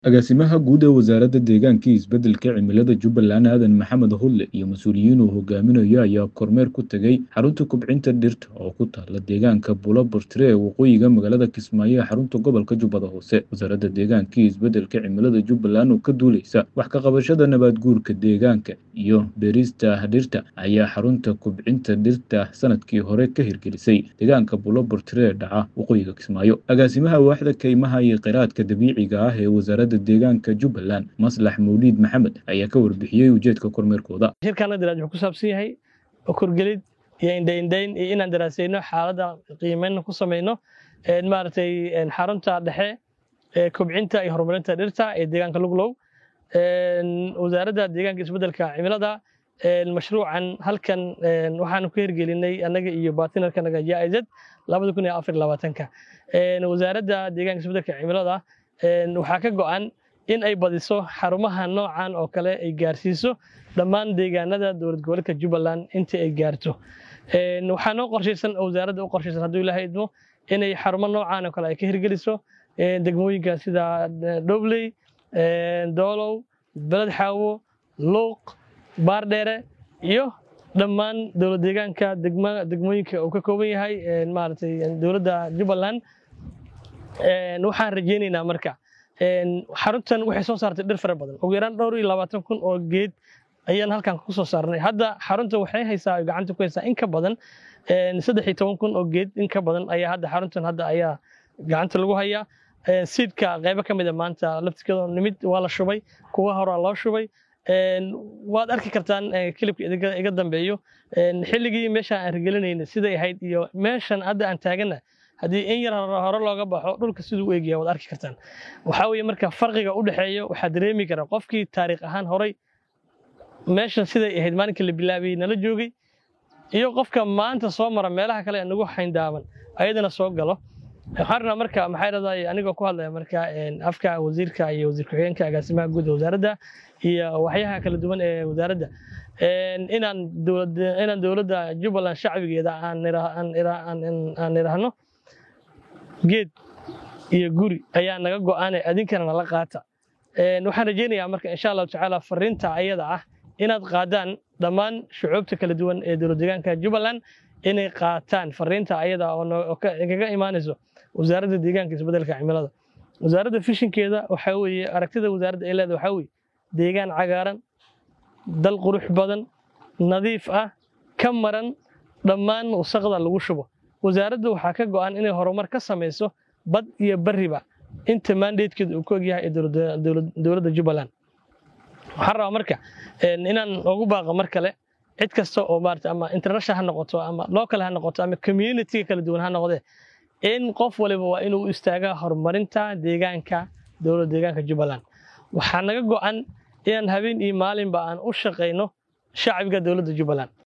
Agaasimaha guud ee Wasaaradda Deegaanka iyo Isbeddelka Cimilada Jubbaland Aadan Maxamed Hulle iyo mas'uuliyiin uu hogaaminayo ayaa kormeer ku tegay xarunta kobcinta dhirta oo ku taalla deegaanka Bulobartire ee waqooyiga magaalada Kismaayo ee xarunta gobolka Jubbada Hoose. Wasaaradda Deegaanka iyo Isbeddelka Cimilada Jubbaland oo ka duuleysa wax ka qabashada nabaad guurka deegaanka iyo beerista dhirta ayaa xarunta kobcinta dhirta sanadkii hore ka hirgelisay deegaanka Bulobartire ee dhaca waqooyiga Kismaayo. Agaasimaha waaxda kaymaha iyo kheyraadka dabiiciga ah ee wasaaradda deegaanka Jubbaland Maslax Mawliid Maxamed ayaa ka warbixiyey ujeedka kormeerkooda. shirkaana daraaj wuxuu ku saabsan yahay korgelid iyo indhaindhayn iyo inaan daraasayno xaaladda qiimeyn ku samayno een maaragtay een xarunta dhexe ee kobcinta iyo horumarinta dhirta ee deegaanka luglow een wasaaradda deegaanka isbeddelka cimilada een mashruucan halkan een waxaanu ku hirgelinay annaga iyo batinarkanaga JIZ labada kun iyo afar iyo labaatanka een wasaaradda deegaanka isbeddelka cimilada een waxaa ka go'an in ay badiso xarumaha noocan oo kale ay gaarsiiso dhammaan deegaanada dowlad goboleedka Jubbaland intii ay gaarto een waxaa noo qorshaysan oo wasaaradda u qorshaysan hadduu ilaahay idmo inay xarumo noocan oo kale ay ka hirgeliso een degmooyinka sida Dobley een Doolow Beled Xaawo Luuq Baardheere iyo dhammaan dowlad deegaanka degma degmooyinka uu ka kooban yahay een maaragtay dowladda Jubbaland een waxaan rajaynaynaa marka een xaruntan waxay soo saartay dhir fara badan ugu yaraan dhowr iyo labaatan kun oo geed ayaan halkan ku soo saarnay hadda xarunta waxay haysaa gacanta ku haysaa in ka badan een saddex iyo toban kun oo geed in ka badan ayaa hadda xaruntan hadda ayaa gacanta lagu hayaa siidka qaybo ka mid a maanta laftirkeeda nimid waa la shubay kuwa horaa loo shubay een waad arki kartaan kilibka idiga iga dambeeyo een xilligii meesha aan hirgelinayna siday ahayd iyo meeshan hadda aan taagana haddii in yar hore looga baxo dhulka siduu u egyahay waad arki kartaan waxaa weeye marka farqiga u dhexeeya waxaa dareemi kara qofkii taariikh ahaan horay meeshan siday ahayd maalinkii la bilaabay nala joogay iyo qofka maanta soo mara meelaha kale ee nagu xayndaaban ayadana soo galo waxaan rabnaa marka maxay raday anigoo ku hadlaya marka afka wasiirka iyo wasiir ku-xigeenka agaasimaha guud ee wasaaradda iyo waxyaha kala duwan ee wasaaradda inaan dowladda inaan dowladda Jubbaland shacbigeeda aan aan iraahno geed iyo guri ayaa naga go'aanay adinkana nala qaata waxaan rajaynayaa marka insha allahu tacaala fariinta ayada ah inaad qaadaan dhammaan shucuubta kala duwan ee dowlad deegaanka jubbaland inay qaataan fariinta ayada oo kaga imaanayso wasaaradda deegaanka isbeddelka cimilada wasaaradda fishinkeeda waxaa weeye aragtida wasaaradda ay leedahay waxaa weeye deegaan cagaaran dal qurux badan nadiif ah ka maran dhammaan wasaqda lagu shubo wasaaradda waxaa ka go'an inay horumar ka samayso bad iyo bariba inta mandatekeeda uu ku ogyahay ee dowladda jubbaland waxaan rabaa marka inaan ugu baaqo mar kale cid kasta oo maarata ama international ha noqoto ama local ha noqoto ama communityga kala duwan ha noqdee in qof waliba waa inuu istaagaa horumarinta deegaanka dowladda deegaanka jubbaland waxaa naga go'an inaan habeen iyo maalinba aan u shaqayno shacbiga dowladda jubbaland